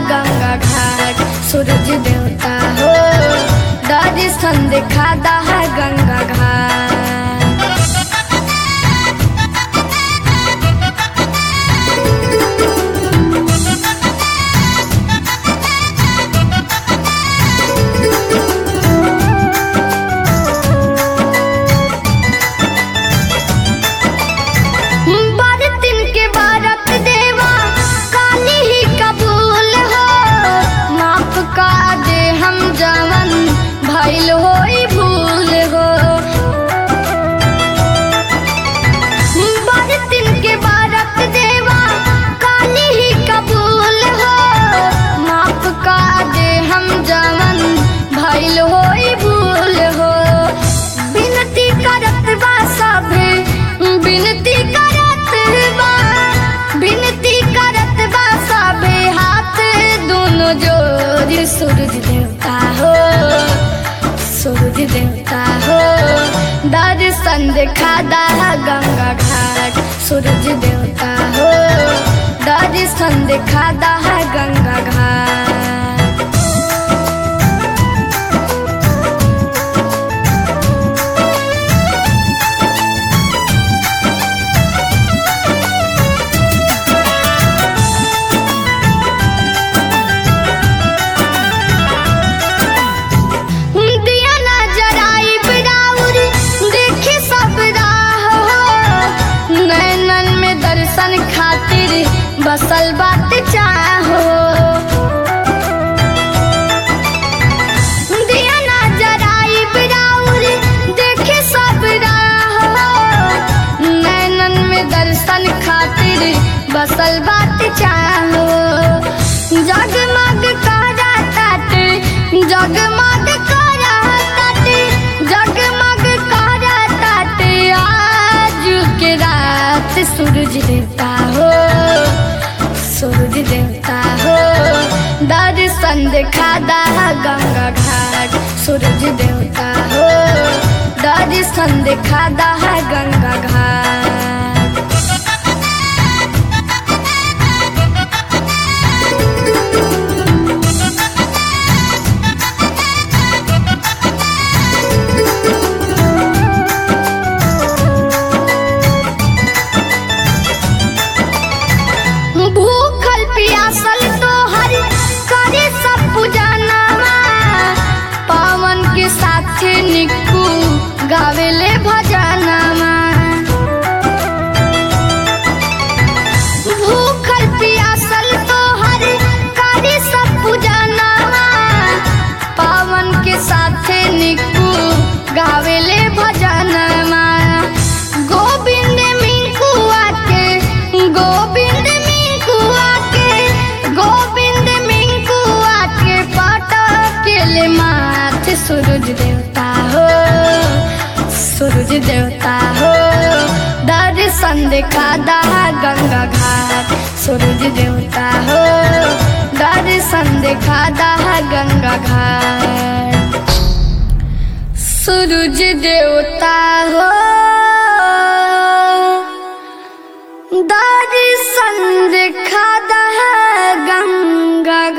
गंगा घाट सूरज देवता हो दर्शन दिखा है गंगा घाट बरतिन के बारत देवा काली ही कबूल हो माफ का दे हम जवन भइल होई भूल हो बरतिन के बारत देवा काली ही कबूल हो माफ का दे हम जवन भइल होई भूल हो बिनती करत बा सभे बिनती करत बा बिनती करत बा सभे हाथ दोनों जोड़ सूरज देवता हो सूरज देवता हो दर्शन दिखा है गंगा घाट सूरज देवता हो दर्शन दिखा है गंगा घाट दिया ना जराई बिराउर देखी सब राह हो नैनन में दर्शन खातिर बसल बात चाहो दिया ना जराई बिराउर देखी सब राह हो नैनन में दर्शन खातिर बसल बात चाहो जगमग करा ताटे जगमग करा ताटे जगमग करा ताटे आज के रात सूरज देवता हो सूरज देवता हो दर्शन दिखा है गंगा घाट सूरज देवता हो दर्शन दिखा है गंगा घाट भूखल पियासल तो हर करे सब पुजानामा पावन के साथे निक्कू गावेले भजनामा भूखल पियासल तो हर करे सब पुजानामा पावन के साथे निक्कू गावेले भजनामा गोविंद मिंकुआ के गोविंद मिंकुआ के गोविंद मिंकुआ के पटकेले माथे सूरज देवता हो सूरज देवता हो दर्शन दिखा है गंगा घाट सूरज देवता हो दर्शन दिखा है गंगा घाट सूरज देवता हो दर्शन दिखा है गंगा